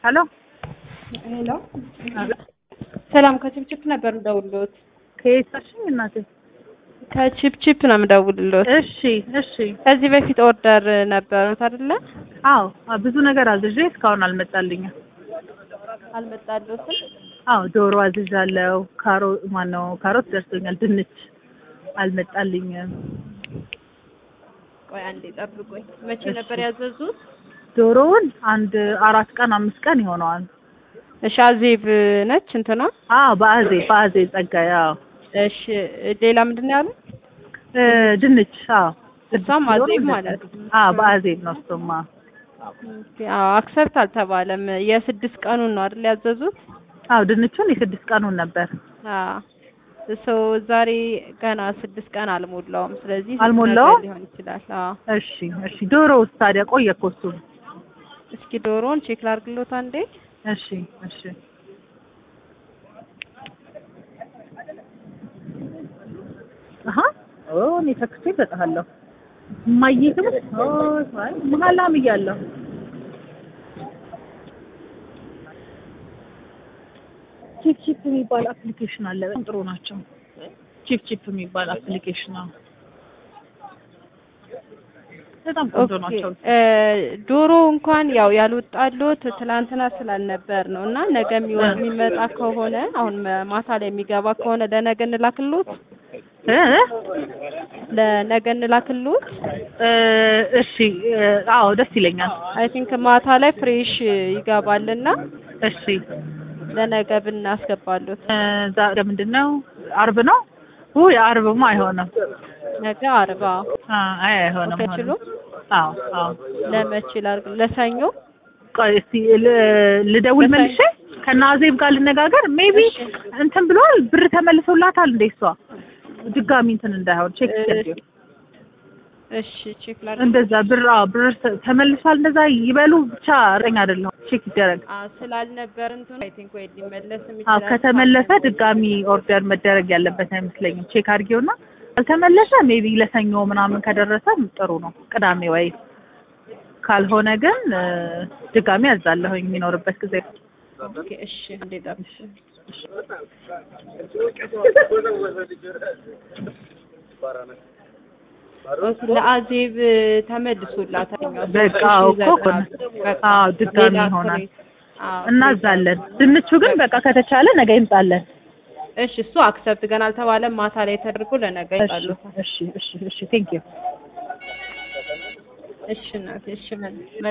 ሄሎ ሄሎ ሰላም ከችፕችፕ ነበር የምደውልልዎት። ከየታሽኝ እናቴ? ከችፕችፕ ነው የምደውልልዎት። እሺ እሺ። ከዚህ በፊት ኦርደር ነበሩት አይደለ? አዎ ብዙ ነገር አዝዤ እስካሁን አልመጣልኝም። አልመጣልዎትም? አዎ ዶሮ አዝዣለሁ። ካሮ ማነው ካሮት ደርሶኛል። ድንች አልመጣልኝም። ቆይ አንዴ ጠብቆኝ። መቼ ነበር ያዘዙት? ዶሮውን አንድ አራት ቀን አምስት ቀን ይሆነዋል። እሺ አዜብ ነች እንትኗ? አዎ በአዜ በአዜ ጸጋዬ። አዎ እሺ ሌላ ምንድን ነው ያሉት? እ ድንች አዎ እሷም አዜብ ማለት ነው። አዎ በአዜብ ነው እሱማ። አዎ አክሰፕት አልተባለም። የስድስት ቀኑን ነው አይደል ያዘዙት? አዎ ድንቹን የስድስት ቀኑን ነበር። አዎ ሰው ዛሬ ገና ስድስት ቀን አልሞላውም። ስለዚህ አልሞላውም? ነገ ሊሆን ይችላል። አዎ እሺ እሺ። ዶሮውስ ታዲያ ቆየ እኮ እሱ። እስኪ ዶሮውን ቼክ ላድርግሎት አንዴ። እሺ እሺ። አሀ ኦ እኔ ተክቼ እሰጥሃለሁ። እማዬ ትሙት ኦ አይ መሀላም እያለሁ ቺፕ ቺፕ የሚባል አፕሊኬሽን አለ። በጣም ጥሩ ናቸው። ቺፕ ቺፕ የሚባል አፕሊኬሽን ነው። በጣም ቆንጆ ናቸው። እ ዶሮ እንኳን ያው ያልወጣልዎት ትላንትና ስላልነበር ነው እና ነገ የሚወ- የሚመጣ ከሆነ አሁን መ- ማታ ላይ የሚገባ ከሆነ ለነገ እንላክልዎት እ ለነገ እንላክልዎት። እ እሺ እ አዎ ደስ ይለኛል። አይ ቲንክ ማታ ላይ ፍሬሽ ይገባልና እሺ ለነገ ብናስገባልዎት። እ ዛሬ ምንድን ነው? አርብ ነው? ውይ አርብማ አይሆንም። ነገ አርባ አ አይ አይሆንም። ከችሎ አዎ አዎ። ለመቼ ላድርግ? ለሰኞ ቆይ እስቲ ል- ልደውል ለሰኞ። መልሼ ከነ አዜብ ጋር ልነጋገር። ሜቢ እሺ። እንትን ብሏል ብር ተመልሶላታል እንዴ እሷ ድጋሚ እንትን እንዳይሆን ቼክ እ- አድርጊው። እሺ ቼክ ላድርግ። እንደዛ ብር አዎ ብር ተ- ተመልሷል እንደዛ ይበሉ ብቻ እረኛ አይደለሁም። ቼክ ይደረግ። አዎ ስላልነበር እንትን አይ ቲንክ ወይ ሊመለስም አዎ ይችላል። ከተመለሰ ድጋሚ ኦርደር መደረግ ያለበት አይመስለኝም። ቼክ አድርጊውና ካልተመለሰ ሜቢ ለሰኞ ምናምን ከደረሰ ጥሩ ነው። ቅዳሜ ወይ ካልሆነ ግን እ ድጋሚ አዛለሁኝ የሚኖርበት ጊዜ ኦኬ እሺ አንዴ ጠብቅ። ኦኬ ለአዜብ ተመልሶላታል። በቃ እኮ አዎ ድጋሚ ይሆናል እናዛለን። ድንቹ ግን በቃ ከተቻለ ነገ ይምጣለን። እሺ እሱ አክሰፕት ገና አልተባለም። ማታ ላይ ተደርጎ ለነገ እሺ ይጣሉታል። እሺ እሺ እሺ ቴንክ ዩ እሺ እናቴ እሺ መ-